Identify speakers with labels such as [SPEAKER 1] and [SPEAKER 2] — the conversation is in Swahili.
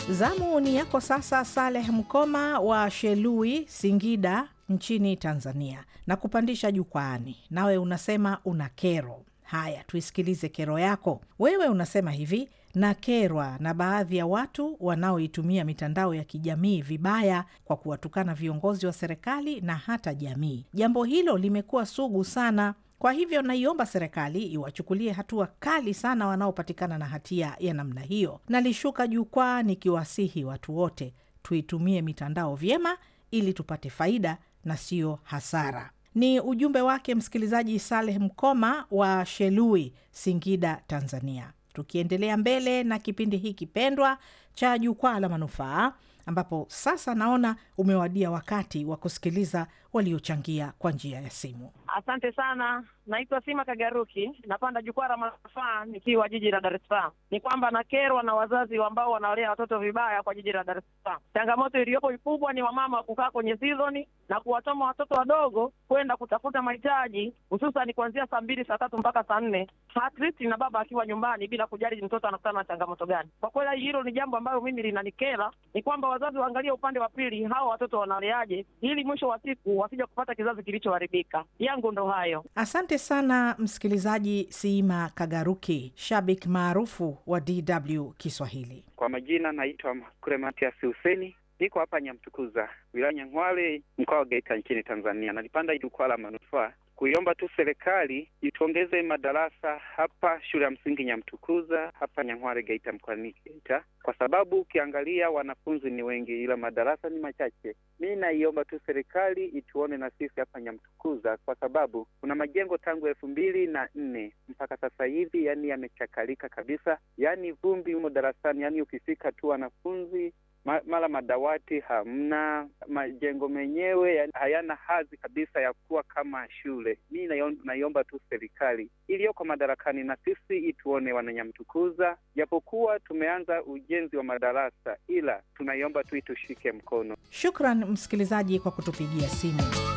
[SPEAKER 1] Zamu ni yako sasa, Saleh Mkoma wa Shelui, Singida nchini Tanzania, na kupandisha jukwaani. Nawe unasema una kero. Haya, tuisikilize kero yako. Wewe unasema hivi: nakerwa na baadhi ya watu wanaoitumia mitandao ya kijamii vibaya kwa kuwatukana viongozi wa serikali na hata jamii. Jambo hilo limekuwa sugu sana. Kwa hivyo naiomba serikali iwachukulie hatua kali sana wanaopatikana na hatia ya namna hiyo. Nalishuka jukwaa nikiwasihi watu wote tuitumie mitandao vyema ili tupate faida na sio hasara. Ni ujumbe wake msikilizaji Saleh Mkoma wa Shelui, Singida, Tanzania. Tukiendelea mbele na kipindi hiki pendwa cha Jukwaa la Manufaa, ambapo sasa naona umewadia wakati wa kusikiliza waliochangia kwa njia ya simu.
[SPEAKER 2] Asante sana. Naitwa Sima Kagaruki, napanda jukwaa la manufaa nikiwa jiji la Dar es Salaam. Ni kwamba nakerwa na wazazi ambao wanawalea watoto vibaya kwa jiji la Dar es Salaam. Changamoto iliyopo kubwa ni wamama kukaa kwenye sizoni na kuwatoma watoto wadogo kwenda kutafuta mahitaji, hususan kuanzia saa mbili saa tatu mpaka saa nne at least na baba akiwa nyumbani bila kujali mtoto anakutana na changamoto gani. Kwa kweli hilo ni jambo ambalo mimi linanikera, ni kwamba wazazi waangalie upande wa pili, hawa watoto wanaleaje, ili mwisho wa siku wasija kupata kizazi kilichoharibika. Yangu ndo hayo.
[SPEAKER 1] Asante sana msikilizaji Siima Kagaruki, shabik maarufu wa DW Kiswahili.
[SPEAKER 3] Kwa majina naitwa Makure Matias Huseni, niko hapa Nyamtukuza, wilaya Nyang'hwale, mkoa wa Geita, nchini Tanzania. Nalipanda jukwaa la manufaa kuiomba tu serikali ituongeze madarasa hapa shule ya msingi Nyamtukuza hapa Nyang'hwale, Geita, mkoani Geita, kwa sababu ukiangalia wanafunzi ni wengi, ila madarasa ni machache. Mi naiomba tu serikali ituone na sisi hapa Nyamtukuza, kwa sababu kuna majengo tangu elfu mbili na nne mpaka sasa hivi, yani yamechakalika kabisa, yani vumbi humo darasani, yani ukifika tu wanafunzi mara madawati hamna, majengo menyewe hayana hadhi kabisa ya kuwa kama shule. Mi naiomba tu serikali iliyoko madarakani na sisi ituone Wananyamtukuza, japokuwa tumeanza ujenzi wa madarasa, ila tunaiomba tu itushike mkono.
[SPEAKER 1] Shukran msikilizaji kwa kutupigia simu.